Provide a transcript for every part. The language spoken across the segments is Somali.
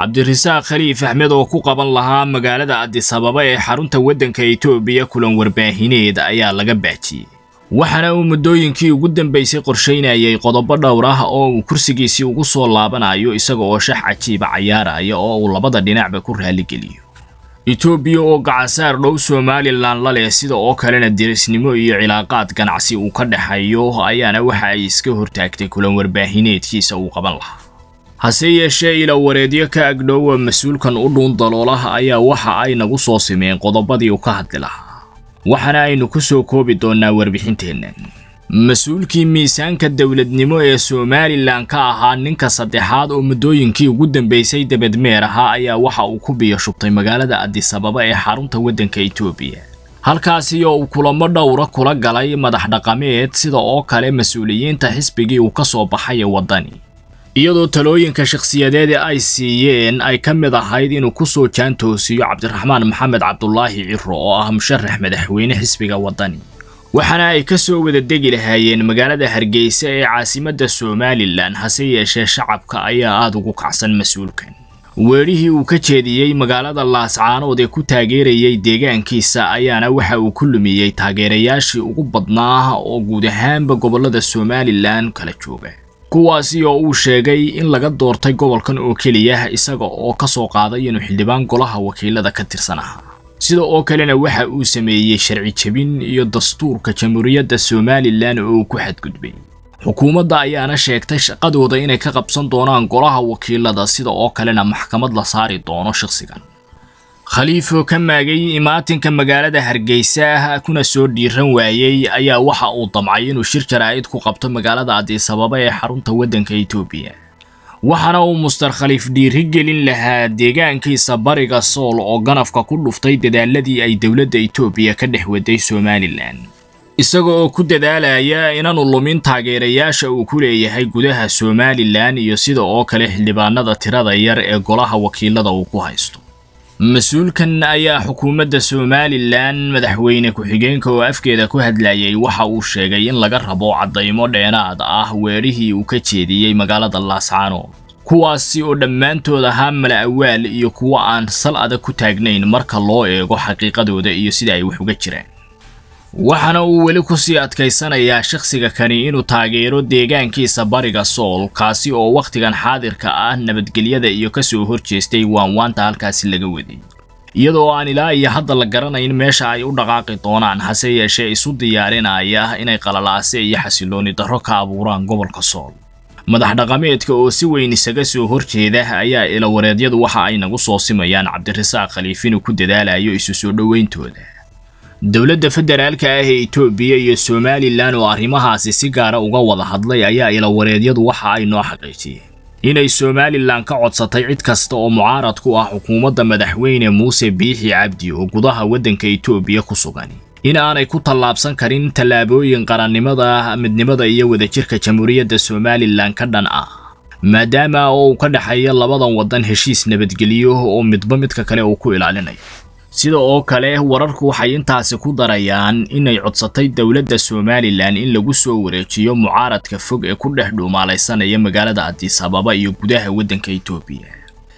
cabdirasaaq khaliif axmed oo ku qaban lahaa magaalada adisababa ee xarunta waddanka etoobiya kulan warbaahineed ayaa laga baajiyey waxaana uu muddooyinkii ugu dambaysay qorshaynayay qodobo dhowr ah oo uu kursigiisii ugu soo laabanayo isaga oo shax cajiiba cayaaraya oo uu labada dhinacba ku raaligeliyo etoobiya oo gacansaar dhow somalilan la leh sida oo kalena dirisnimo iyo cilaaqaad ganacsi uu ka dhexeeyo ayaana waxa ay iska hortaagtay kulan warbaahineedkiisa uu qaban lahaa hase yeeshee ila wareedyo ka agdhowa mas-uulkan u dhuun daloolah ayaa waxa ay nagu soo simeen qodobadii uu ka hadli lahaa waxaana aynu ku soo koobi doonnaa warbixinteennan mas-uulkii miisaanka dowladnimo ee somalilan ka ahaa ninka saddexaad oo muddooyinkii ugu dambaysay debedmeer ahaa ayaa waxa uu ku biyo shubtay magaalada adisababa ee xarunta waddanka etoobiya halkaasi oo uu kulamo dhowra kula galay madax dhaqameed sida oo kale mas-uuliyiinta xisbigii uu ka soo baxay ee waddani iyadoo talooyinka shakhsiyadeeda ay siiyeen ay ka mid ahayd inuu ku soo jaantoosiyo cabdiraxmaan maxamed cabdulaahi ciro oo ah musharax madaxweyne xisbiga waddani waxaana ay ka soo wada degi lahaayeen magaalada hargeysa ee caasimadda somalilan hase yeeshee shacabka ayaa aada ugu kacsan mas-uulkan weedhihii uu ka jeediyey magaalada laascaanood ee ku taageerayay deegaankiisa ayaana waxa uu ku lumiyey taageerayaashii ugu badnaa oo guud ahaanba gobollada somalilan kala jooga kuwaasi oo uu sheegay in laga doortay gobolkan oo keliya isaga oo ka soo qaaday inuu xildhibaan golaha wakiilada ka tirsan ahaa sida oo kalena waxa uu sameeyey sharci jebin iyo dastuurka jamhuuriyadda somalilan oo uu ku xadgudbay xukuumadda ayaana sheegtay shaqadooda inay ka qabsan doonaan golaha wakiilada sida oo kalena maxkamad la saari doono shakhsigan khaliifoo ka maagay imaatinka magaalada hargeysa kuna soo dhiiran waayey ayaa waxa uu damcay inuu shir jaraa'id ku qabto magaalada adisababa ee xarunta waddanka etoobiya waxaana uu muster khaliif dhiiri gelin lahaa deegaankiisa bariga sool oo ganafka ku dhuftay dadaaladii ay dowladda etoobiya ka dhex waday somalilan isaga oo ku dadaalaya inaanu lumin taageerayaasha uu ku leeyahay gudaha somalilan iyo sida oo kale xildhibaanada tirada yar ee golaha wakiilada uu ku haysto mas-uulkan ayaa xukuumadda somalilan madaxweyne ku-xigeenka oo afkeeda ku hadlayay waxa uu sheegay in laga rabo caddaymo dheenaad ah weedhihii uu ka jeediyey magaalada laascaanood kuwaasi oo dhammaantood ahaa mala awaal iyo kuwo aan sal adag ku taagnayn marka loo eego xaqiiqadooda iyo sida ay wax uga jiraan waxaana uu weli kusii adkaysanayaa shakhsiga kani inuu taageero deegaankiisa bariga sool kaasi oo wakhtigan xaadirka ah nabadgelyada iyo ka soo horjeestay waanwaanta halkaasi laga waday iyadoo aan ilaa iyo hadda la garanayn meesha ay u dhaqaaqi doonaan hase yeeshee isu diyaarinaya inay qalalaase iyo xasilooni darro ka abuuraan gobolka sool madax dhaqameedka oo si weyn isaga soo horjeeda ayaa ilawareedyadu waxa ay nagu soo simayaan cabdirasaaq khaliif inuu ku dadaalayo isu soo dhowayntooda dowladda federaalka ah ee etoobiya iyo somalilan oo arrimahaasi si gaara uga wada hadlay ayaa ilawareedyadu waxa ay noo xaqiijiyeen inay somalilan ka codsatay cid kasta oo mucaarad ku ah xukuumadda madaxweyne muuse biixi cabdi oo gudaha waddanka etoobiya ku sugan in aanay ku tallaabsan karin tallaabooyin qarannimada midnimada iyo wadajirka jamhuuriyadda somalilan ka dhan ah maadaama oo uu ka dhexeeya labadan waddan heshiis nabadgelyo oo midba midka kale uu ku ilaalinayo sida oo kale wararku waxay intaasi ku darayaan inay codsatay dowladda somalilan in lagu soo wareejiyo mucaaradka fog ee ku dhex dhuumaalaysanaya magaalada adisababa iyo gudaha waddanka etoobiya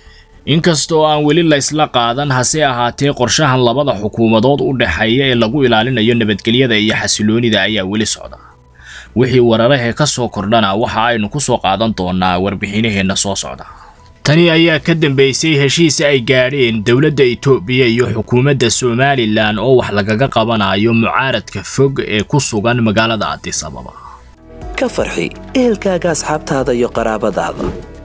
inkastoo aan weli laysla qaadan hase ahaatee qorshahan labada xukuumadood u dhexeeya ee lagu ilaalinayo nabadgelyada iyo xasiloonida ayaa weli socda wixii wararahee ka soo kordhana waxa aynu ku soo qaadan doonaa warbixinaheenna soo socda tani ayaa ka dambaysay heshiis ay gaadheen dowladda etoobiya iyo xukuumadda somalilan oo wax lagaga qabanayo mucaaradka fog ee ku sugan magaalada adisababa ka farxi ehelkaaga asxaabtaada iyo qaraabadaada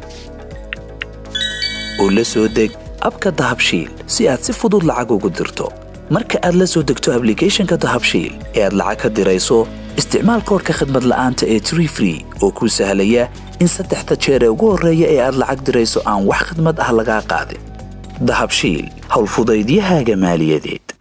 oo la soo deg abka dahabshiil si aad si fudud lacag ugu dirto marka aad la soo degto ablicathonka dahabshiil ee aad lacag ka dirayso isticmaal koorka khadmad la'aanta ee tree free oo kuu sahlaya in saddexda jeer ee ugu horreeya ee aad lacag dirayso aan wax khidmad ah lagaa qaadin dahabshiil howlfudaydiyahaaga maaliyadeed